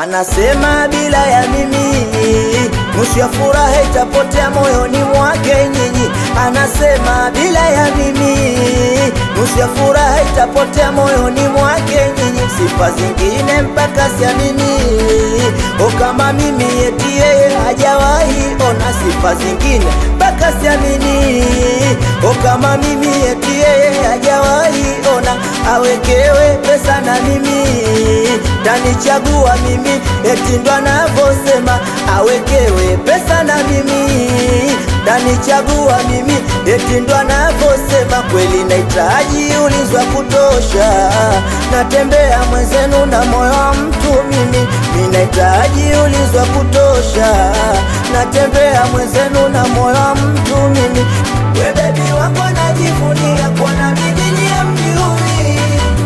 anasema bila ya mimi nusu ya furaha itapotea moyoni mwake nyinyi. Anasema bila ya mimi nusu ya furaha itapotea moyoni mwake nyinyi. Sifa zingine mpaka siamini, o kama mimi eti yeye hajawahi ona sifa zingine mpaka siamini, o kama mimi eti yeye hajawahi ona awekewe pesa na mimi tanichagua mimi eti ndo anavyosema awekewe pesa na mimi tanichagua mimi eti ndo anavyosema kweli nahitaji ulinzi wa kutosha natembea mwenzenu na moyo wa mtu mimi minahitaji ulinzi wa kutosha natembea mwenzenu na moyo wa mtu mimi we bebi wangu anajivunia kuona mimi niye mjui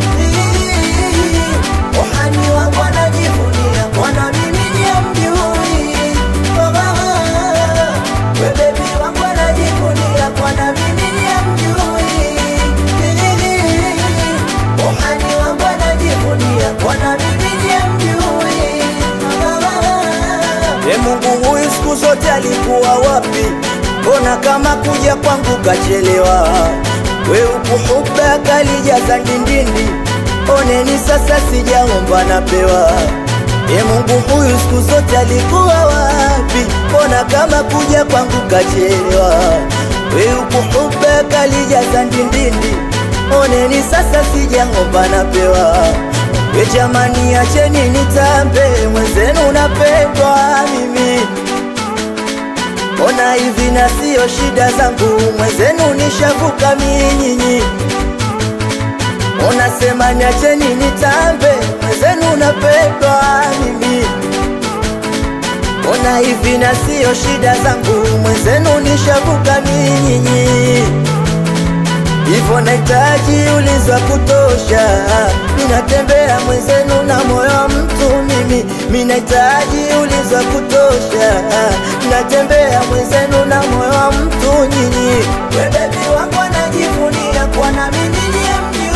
Ohani wangu anajivunia kuona mimi niye mjui Oh, mama. We bebi wangu anajivunia kuona mimi niye mjui Ohani wangu anajivunia kuona mimi niye mjui Oh, mama. E Mungu huyu siku zote alikuwa wapi? Mbona kama kuja kwangu kachelewa? We ukuhuba kalijaza ndindindi, oneni sasa sijaomba napewa. E Mungu huyu siku zote alikuwa wapi? Mbona kama kuja kwangu kachelewa? We ukuhuba kalijaza ndindindi, oneni sasa sijaomba napewa. We jamani, acheni nitambe, mwenzenu napendwa mimi. Ona hivi na sio shida zangu, mwenzenu nishavuka minyinyi. Ona sema niacheni nitambe, mwenzenu napendwa mimi. Ona hivi na sio shida zangu, mwenzenu nishavuka minyinyi hivyo nahitaji ulinzi wa kutosha, ninatembea mwenzenu na moyo wa mtu mimi, minahitaji ulinzi wa kutosha, natembea mwenzenu na moyo wa mtu nyinyi. We bebi wangu anajivunia kuwa na mimi niye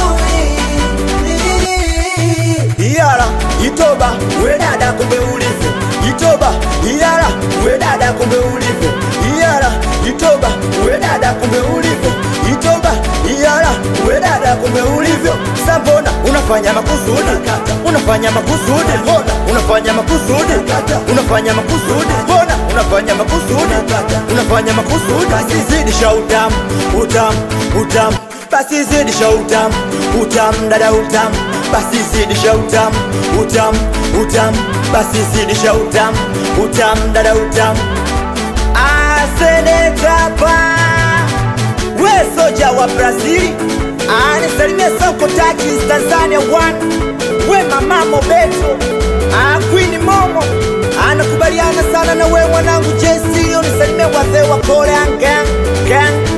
mjui. Iyara itoba we dada, kumbe ulivyo itoba. Iyara we dada, kumbe ulivyo Iyara itoba we dada, kumbe ulivyo itoba. Iyara we dada, kumbe ulivyo sambona unafanya makusudi unafanya makusudi mbona unafanya makusudi unafanya makusudi mbona unafanya makusudi unafanya makusudi basi zidisha utamu utamu utamu basi zidisha utamu utamu dada utamu basi zidisha utamu utamu utamu basi zidisha utamu utamu dada utamu asenetapa we soja wa Brazili anisalimia Sonko Takis Tanzania one we mama Mobeto ah, Queen Momo anakubaliana sana na we mwanangu JC unisalimia wazee wa Korea gang gang